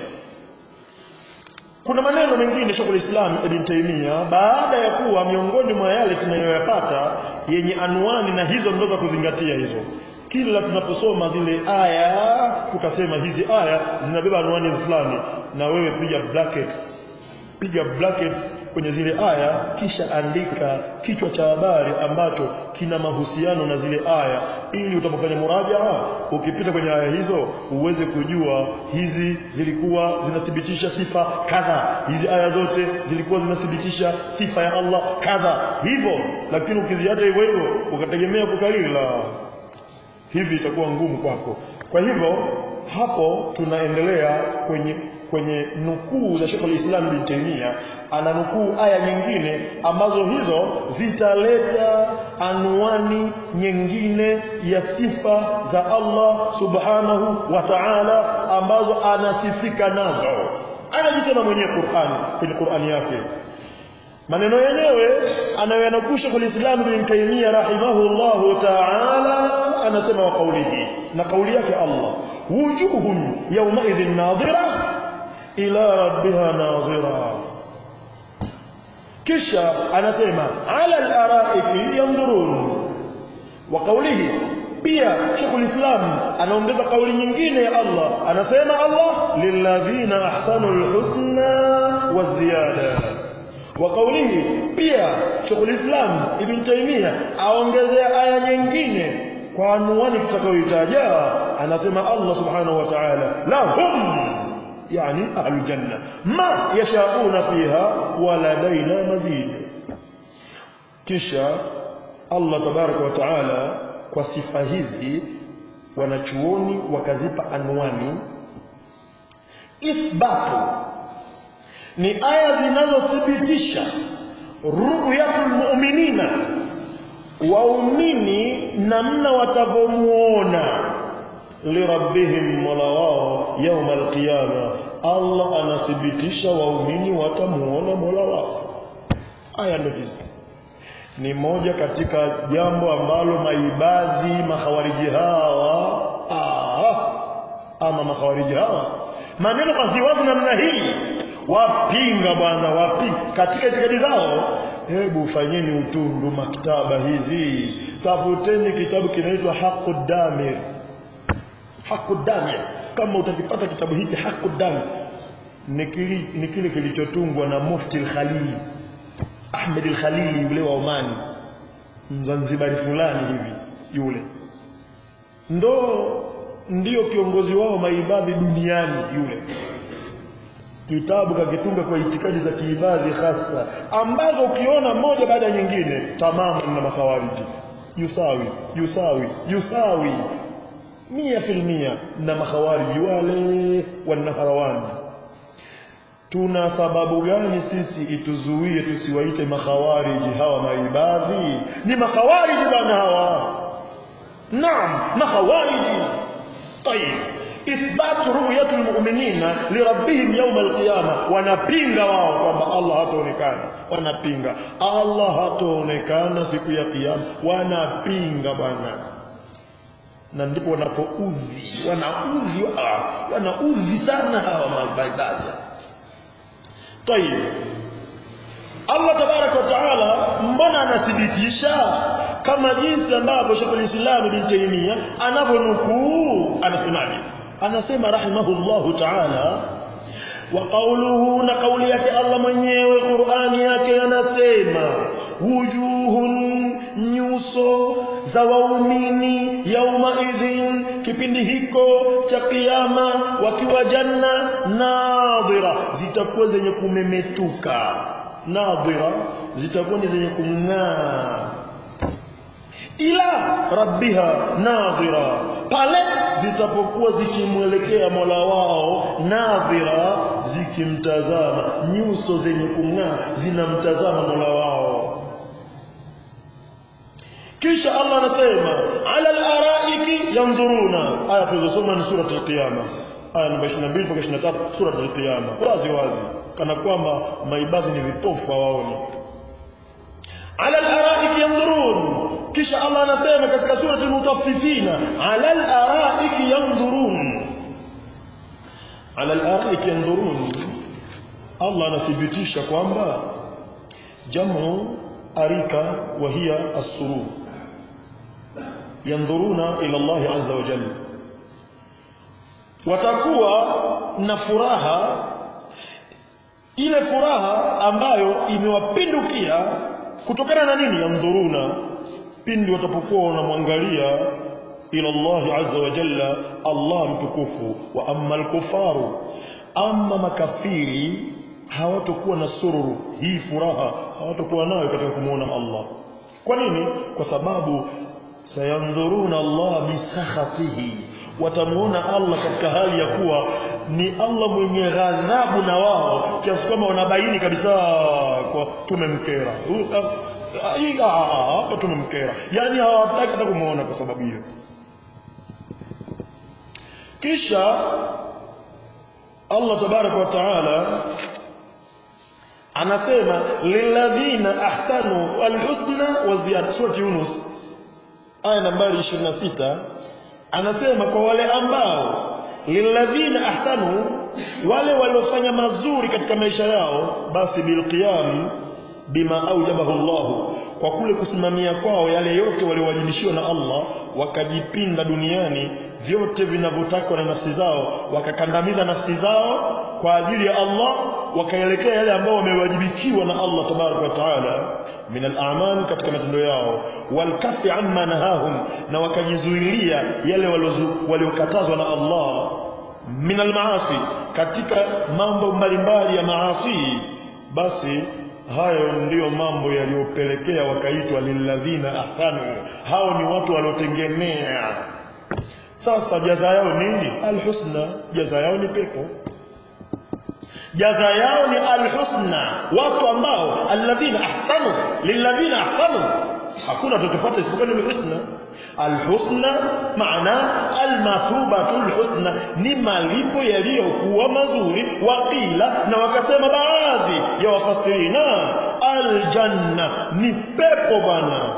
Kuna maneno mengine Sheikh Islam Ibn Taymiyyah baada ya kuwa miongoni mwa yale tunayoyapata yenye anwani na hizo ndo za kuzingatia hizo. Kila tunaposoma zile aya tukasema hizi aya zinabeba anwani fulani na wewe piga brackets piga brackets kwenye zile aya kisha andika kichwa cha habari ambacho kina mahusiano na zile aya ili utapofanya murajaa ukipita kwenye aya hizo uweze kujua hizi zilikuwa zinathibitisha sifa kadha hizi aya zote zilikuwa zinathibitisha sifa ya Allah kadha hivyo lakini ukiziacha hivyo hivyo ukategemea kukariri la hivi itakuwa ngumu kwako kwa hivyo hapo tunaendelea kwenye kwenye nukuu za Sheikh al-Islam Ibn Taymiyyah ananukuu aya nyingine ambazo hizo zitaleta anwani nyingine ya sifa za Allah subhanahu wa ta'ala ambazo anasifika nazo anajisema mwenyewe Qur'an kwenye Qur'ani yake maneno yenyewe anayoyanakusha kwa Islam Ibn Taymiyyah rahimahullahu ta'ala anasema wa kaulihi na kauli yake Allah wujuhun yawma idhin nadhira ila rabbiha nadhira kisha anasema ala al-araiki yanzurun wa qawlihi pia Sheikhul Islam anaongeza kauli nyingine ya Allah anasema Allah lilladhina ahsanul husna wa ziyada wa qawlihi pia Sheikhul Islam Ibn Taymiyyah aongezea aya nyingine kwa anwani tutakayoitaja anasema Allah subhanahu wa ta'ala lahum يعني أهل الجنة ما يشاءون فيها ولدينا مزيد kisha Allah tabaraka wa taala kwa sifa hizi wanachuoni wakazipa anwani ithbatu ni aya zinazothibitisha ru'yatul mu'minina waumini namna watavyomuona lirabbihim mola wao yauma alqiyama Allah anathibitisha waumini watamuona mola wao aya ndo hizi ni moja katika jambo ambalo maibadhi makhawariji hawa ah, ama makhawariji hawa maneno waziwazi namna hii wapinga bwana wapinga katika itikadi zao hebu fanyeni utundu maktaba hizi tafuteni kitabu kinaitwa haqu damir haqu damir kama utakipata kitabu hiki haqu damir ni kile kilichotungwa na mufti al-khalili Ahmed al-Khalili yule wa Omani Mzanzibari fulani hivi yule ndo ndio kiongozi wao maibadhi duniani yule kitabu kakitunga kwa itikadi za kiibadhi hasa ambazo ukiona moja baada ya nyingine tamamu na makawariji yusawi yusawi yusawi mia filmia na makhawariji wale wanaharawani tuna sababu gani sisi ituzuie tusiwaite makhawariji hawa maibadhi ni makhawariji bwana hawa naam makhawariji طيب ithbat ru'yat almu'minina lirabbihim yawm alqiyama wanapinga wao kwamba Allah hataonekana wanapinga Allah hataonekana siku ya kiyama wanapinga bwana na ndipo wanapoudhi wanaudhi ah, wanaudhi sana hawa maibadhi tayib Allah tabaraka wa taala mbona anathibitisha kama jinsi ambavyo Sheikh al-Islam Ibn Taymiyyah anavyonukuu anasemaje anasema rahimahullahu taala wa qawluhu na kauli yake Allah mwenyewe Qur'ani yake anasema wujuhun nyuso za waumini yauma idhin kipindi hiko cha kiyama wakiwa janna nadhira zitakuwa zenye kumemetuka nadhira zitakuwa ni zenye kung'aa ila rabbiha nadhira pale zitapokuwa zikimwelekea Mola wao nadhira zikimtazama nyuso zenye kung'aa zinamtazama Mola wao kisha Allah anasema ala al-araiki yanzuruna aya tulizosoma ni sura al-qiyama aya namba 22 mpaka 23 sura al-qiyama wazi wazi kana kwamba maibadhi ni vipofu hawaoni ala al-araiki yanzurun kisha Allah anasema katika sura al-mutaffifina ala al-araiki yanzurun ala al-araiki yanzurun Allah anathibitisha kwamba jamu arika wa hiya as-surur yanzuruna ila Allah azza wa jalla watakuwa na furaha ile furaha ambayo imewapindukia kutokana na nini yanzuruna pindi watapokuwa wanamwangalia ila Allah azza wa jalla Allah mtukufu wa amma al-kufaru amma makafiri hawatakuwa na sururu hii furaha hawatakuwa nayo katika kumuona Allah kwa nini kwa sababu sayandhuruna Allah bisakhatihi watamuona Allah katika hali ya kuwa ni Allah mwenye ghadhabu na wao kiasi kwamba wanabaini kabisa kwa tumemkera hapa tumemkera yani hawataki hata kumuona kwa sababu hiyo kisha Allah tabaraka wa taala anasema lilladhina ahsanu alhusna wa ziyada surati Yunus aya nambari 26 anasema kwa wale ambao lilladhina ahsanu wale waliofanya mazuri katika maisha yao basi bilqiyam bima aujabahu Allah kwa kule kusimamia kwao yale yote waliowajibishiwa na Allah wakajipinda duniani vyote vinavyotakwa na nafsi zao wakakandamiza nafsi zao kwa ajili ya Allah wakaelekea yale ambao wamewajibikiwa na Allah tabaraka wa taala min al-a'mal katika matendo yao walkafi amma nahahum na wakajizuilia yale waliokatazwa na Allah min al-maasi katika mambo mbalimbali ya maasi basi hayo ndiyo mambo yaliyopelekea wakaitwa lilladhina ahsanu hao ni watu waliotengemea sasa jaza yao nini alhusna jaza yao ni pepo jaza yao ni alhusna watu ambao alladhina ahsanu lilladhina ahsanu hakuna tutapata isipokuwa ni husna alhusna maana almathubatu alhusna ni malipo yaliyokuwa mazuri waqila na wakasema baadhi ya wafasirina aljanna ni pepo bwana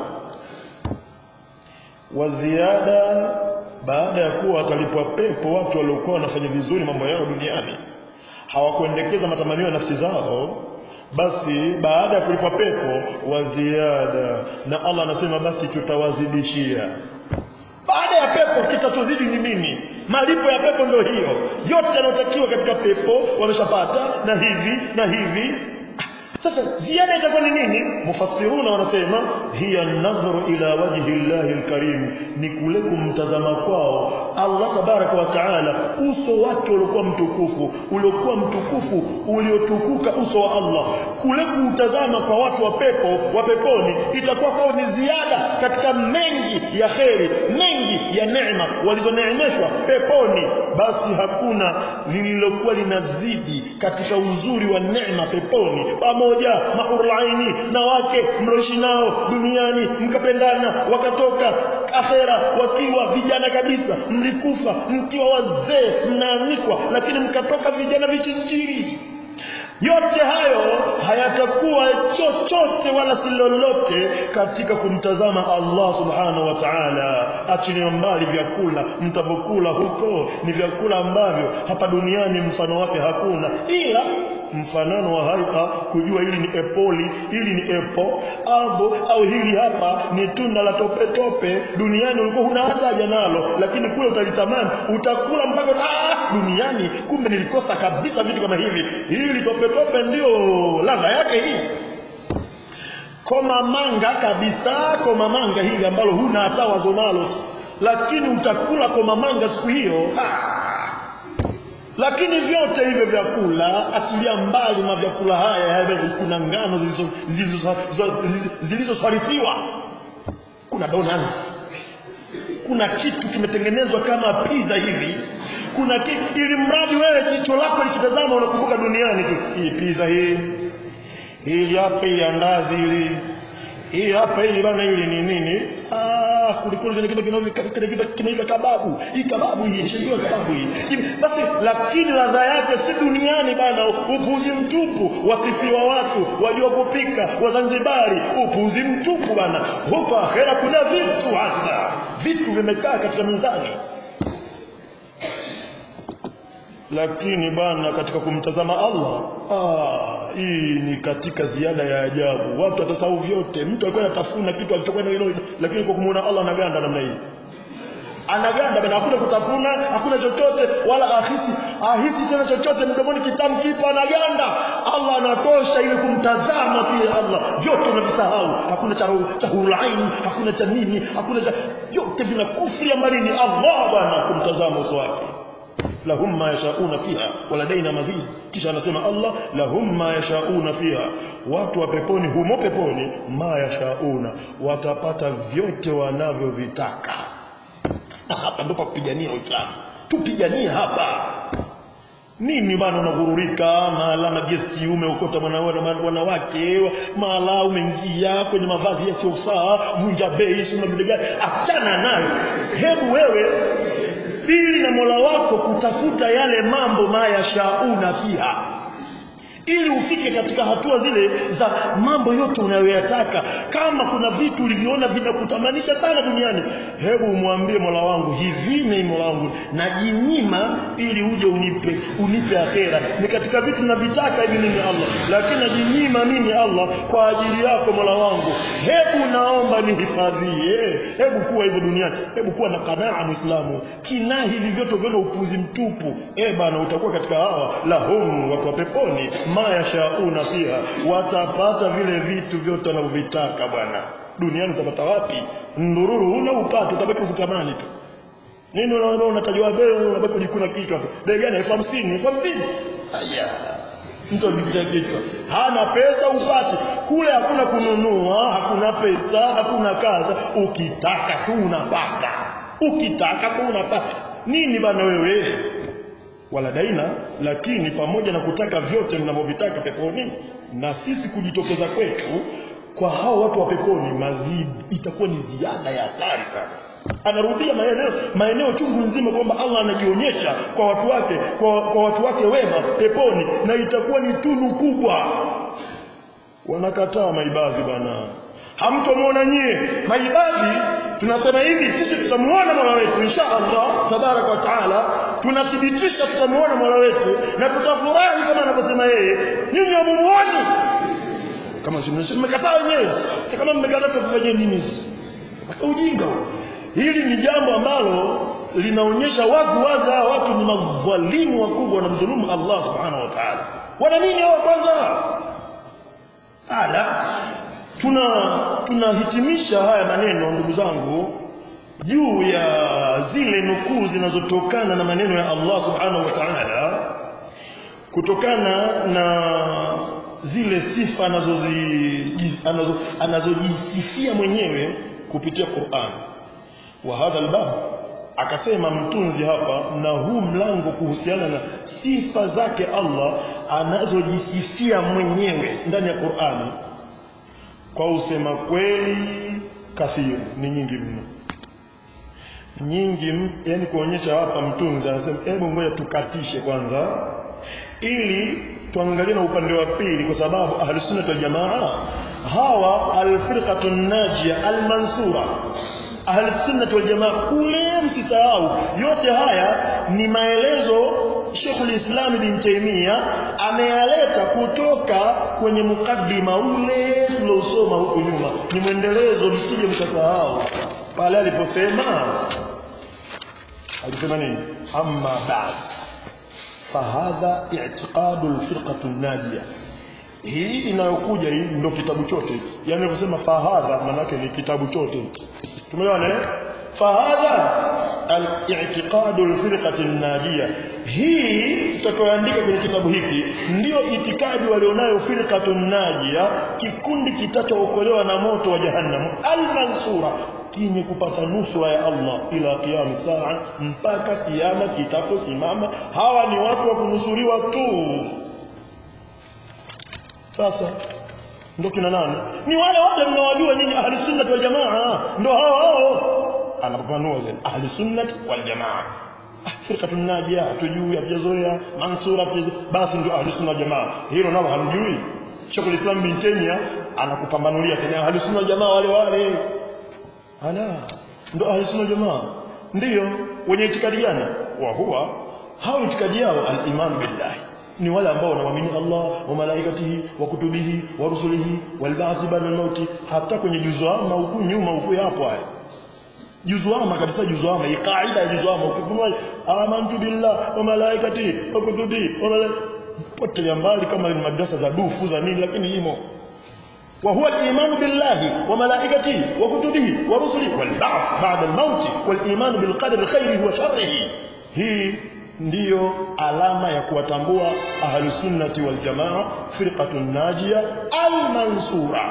wa ziada baada ya kuwa watalipwa pepo watu waliokuwa wanafanya vizuri mambo yao duniani hawakuendekeza matamanio ya nafsi zao basi baada ya kulipwa pepo wa ziada na Allah anasema basi tutawazidishia baada ya pepo kitachozidi ni nini malipo ya pepo ndio hiyo yote yanayotakiwa katika pepo wameshapata na hivi na hivi sasa ziada itakuwa ni nini mufassiruna wanasema hiya nadhru ila wajhi llahi alkarim ni kule kumtazama kwao Allah tabaraka wa taala uso wake uliokuwa mtukufu uliokuwa mtukufu uliotukuka uso wa Allah kule kuutazama kwa watu wa pepo wa peponi itakuwa kwao ni ziada katika mengi ya kheri mengi ya neema walizoneemeshwa peponi basi hakuna lililokuwa linazidi katika uzuri wa neema peponi pamoja mahurulaini na wake mloishi nao duniani mkapendana wakatoka akhera wakiwa vijana kabisa mlikufa mkiwa wazee mnaanikwa lakini mkatoka vijana vichinjiri yote hayo hayatakuwa chochote wala si lolote katika kumtazama Allah subhanahu wa ta'ala achilia mbali vyakula mtavokula huko ni vyakula ambavyo hapa duniani mfano wake hakuna ila mfanano wa haika kujua hili ni epoli hili ni epo abo au hili hapa ni tunda la tope tope duniani ulikuwa huna hata haja nalo lakini kule utalitamani utakula mpaka ah duniani kumbe nilikosa kabisa vitu kama hivi hili tope tope ndio ladha yake hii koma manga kabisa koma manga hili ambalo huna hata wazo nalo lakini utakula koma manga siku hiyo ah lakini vyote hivyo vyakula achilia mbali na vyakula haya kuna ngano zilizosarifiwa kuna donuts kuna kitu kimetengenezwa kama pizza hivi kuna kitu ili mradi wewe jicho lako likitazama unakumbuka duniani tu hii pizza hii hili hapa hii andazi hili hii hapa hili bana hili ni nini ah kulikuwa kile kitu kinaitwa kinaitwa kababu hii kababu hii shindio kababu hii basi lakini ladha yake si duniani bana upuzi mtupu wasifiwa watu wajua kupika wazanzibari upuzi mtupu bana huko akhera kuna vitu hasa vitu vimekaa katika mizani lakini bana katika kumtazama Allah ah hii ni katika ziada ya ajabu watu watasahau vyote mtu alikuwa anatafuna kitu alichokuwa nayo lakini kwa kumuona Allah anaganda namna hii anaganda bana hakuna kutafuna hakuna chochote wala ahisi ahisi tena chochote mdomoni kitamu kipo anaganda Allah anatosha ili kumtazama pia Allah vyote unavisahau hakuna cha cha hulaini hakuna cha nini hakuna cha vyote vinakufria mbali ni Allah bwana kumtazama uso wake lahum ma yashauna fiha waladaina mazid kisha anasema Allah lahum ma yashauna fiha watu wa peponi humo peponi ma yashauna watapata vyote wanavyovitaka na hapa ndipo kupigania Uislamu tupiganie hapa nini bana unagururika mahala na gesti umeokota wanawake mahala umeingia kwenye mavazi yasiyofaa vunja bei sio gani achana nayo hebu wewe dili na Mola wako kutafuta yale mambo mayashauna fiha ili ufike katika hatua zile za mambo yote unayoyataka kama kuna vitu ulivyoona vinakutamanisha sana duniani hebu umwambie Mola wangu hivi ni Mola wangu najinyima ili uje unipe unipe akhera ni katika vitu navitaka hivi mimi Allah lakini najinyima mimi Allah kwa ajili yako Mola wangu hebu naomba nihifadhie hebu kuwa hivyo duniani hebu kuwa na kanaa muislamu kinaa hivi vyote vile upuzi mtupu eh bana utakuwa katika hawa lahum watu wa peponi ma yashauna fiha watapata vile vitu vyote wanavyovitaka bwana duniani utapata wapi ndururu una upate utabaki kutamani tu nini unaona unatajwa bei unabaki kujikuna kichwa bei gani elfu hamsini elfu hamsini aya mtu anajipicha kichwa hana pesa upate kule hakuna kununua hakuna pesa hakuna kaza ukitaka tu unapata ukitaka tu unapata nini bana wewe wala daina lakini pamoja na kutaka vyote mnavyovitaka peponi na sisi kujitokeza kwetu kwa hao watu wa peponi mazidi itakuwa ni ziada ya hatari sana anarudia maeneo maeneo chungu nzima kwamba Allah anajionyesha kwa watu wake kwa, kwa watu wake wema peponi na itakuwa ni tunu kubwa wanakataa maibadhi bwana hamtomuona nyie maibadhi tunasema hivi sisi tutamuona Mola wetu insha Allah tabarak wa taala tunathibitisha tutamuona Mola wetu na tutafurahi kama anavyosema yeye nyinyi hamumuoni kama mmekataa wenyewe kama mmekataa tufanye nini ujinga hili ni jambo ambalo linaonyesha wazi wazi hawa watu ni madhalimu wakubwa wanamdhulumu Allah subhanahu wa ta'ala wana nini hao kwanza ala tuna tunahitimisha haya maneno ndugu zangu juu ya zile nukuu zinazotokana na maneno ya Allah subhanahu wa ta'ala kutokana na zile sifa anazozijisifia anazo, anazojisifia mwenyewe kupitia Qur'an wa hadha albab akasema mtunzi hapa na huu mlango kuhusiana na sifa zake Allah anazojisifia mwenyewe ndani ya Qur'ani kwa usema kweli kathiru ni nyingi mno nyingi yani kuonyesha hapa mtunzi anasema hebu ngoja tukatishe kwanza ili tuangalie na upande wa pili kwa sababu ahli sunna wal jamaa hawa alfirqatu najia almansura ahli sunna wal jamaa kule msisahau yote haya ni maelezo Sheikhul Islam bin Taymiyyah ameyaleta kutoka kwenye mukaddima ule tuliosoma huko nyuma ni mwendelezo msije mkasahau pale aliposema alisema nini amma ba'd fahadha i'tiqadu alfirqatu an-najiyah hii inayokuja hii ndio kitabu chote yani kusema fahadha maana ni kitabu chote tumeona eh fahadha al-i'tiqadu al-firqati an-najiyah hii tutakayoandika kwenye kitabu hiki ndio itikadi walionayo firqatu an-najiyah kikundi kitachookolewa na moto wa jahannam al-mansura kinye kupata nusura ya Allah ila kiyama saa mpaka kiyama kitaposimama hawa ni watu wa kunusuriwa tu sasa ndio kina nani ni wale wale mnawajua nyinyi ahli sunna wal jamaa ndio hao hao anapanua ile ahli sunna wal jamaa firqatu najia tujui hatujazoea mansura basi ndio ahli sunna wal jamaa hilo nalo hamjui Sheikhul Islam bin Taymiyyah anakupambanulia tena ahli sunna wal jamaa wale wale ala ndo ahli sunna jamaa ndio wenye itikadi gani wa huwa hao itikadi yao al-iman billahi ni wale ambao wanaamini Allah wa malaikatihi wa kutubihi wa rusulihi wal ba'thi ba'da al-maut hata kwenye juzuama huku nyuma huku hapo haya juzuama kabisa juzuama hii kaida ya juzuama ukifunua amantu billah wa malaikatihi wa kutubihi wa malaikatihi potelea mbali kama ni madrasa za dufu za nini lakini imo وهو الإيمان بالله وملائكته وكتبه ورسله والبعث بعد الموت والإيمان بالقدر خيره وشره هي ndiyo alama ya kuwatambua ahlusunnati waljamaa firqatun najia almansura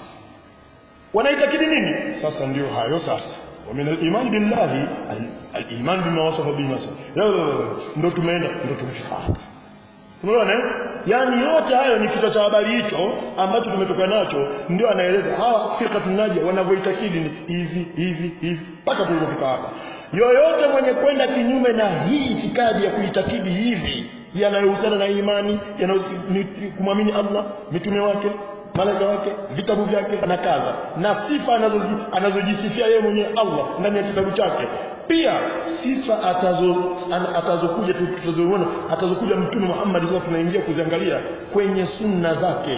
wanaitakidi nini sasa ndio hayo sasa ومن الإيمان بالله الإيمان بما وصف به نفسه ndo tumeenda ndo tumefika hapa Unaona eh? Yaani yote hayo ni kichwa cha habari hicho ambacho tumetoka nacho ndio anaeleza hawa firqatun najia wanavyoitakidi ni hivi hivi hivi mpaka tulipofika hapa. Yoyote mwenye kwenda kinyume na hii itikadi ya kuitakidi hivi yanayohusiana na imani, kumwamini Allah, mitume wake, malaika wake, vitabu vyake na kadha na sifa anazojisifia anazo yeye mwenyewe Allah ndani ya kitabu chake pia sifa atazo atazokuja tutazoona atazokuja mtume Muhammad sasa tunaingia kuziangalia kwenye sunna zake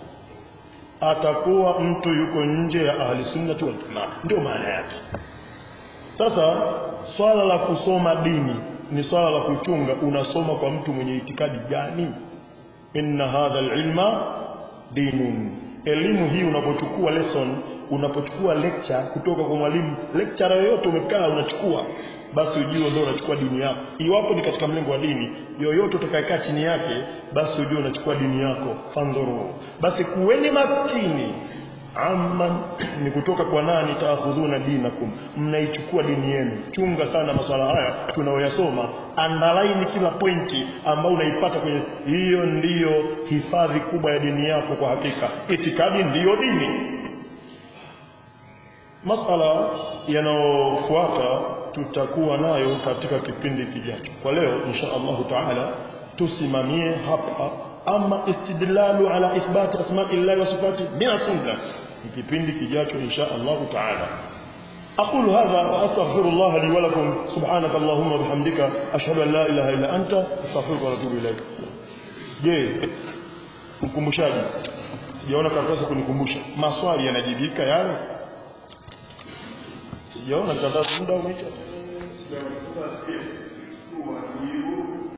atakuwa mtu yuko nje ya ahli sunnati wal jamaa ndio maana yake sasa swala la kusoma dini ni swala la kuchunga unasoma kwa mtu mwenye itikadi gani inna hadha alilma dinun elimu hii unapochukua lesson unapochukua lecture kutoka kwa mwalimu lecture yoyote umekaa unachukua basi ujue ndio unachukua dini yako iwapo ni katika mlengo wa dini yoyote utakayekaa chini yake basi ujue unachukua dini yako fandhuru basi kuweni makini amma ni kutoka kwa nani taakhudhuna dinakum mnaichukua dini yenu chunga sana masuala haya tunaoyasoma underline kila pointi ambayo unaipata kwenye hiyo ndiyo hifadhi kubwa ya dini yako kwa hakika itikadi ndiyo dini masala yanayofuata tutakuwa nayo katika kipindi kijacho kwa leo insha Allah taala tusimamie hapa ama istidlalu ala ithbati asma'illahi wa sifati bila sunna kipindi kijacho insha Allah taala أقول هذا وأستغفر الله لي ولكم سبحانك اللهم وبحمدك أشهد أن لا إله إلا أنت أستغفرك وأتوب إليك je mkumbushaji sijaona karatasi kunikumbusha maswali yanajibika yale sijaona karatasi muda umeisha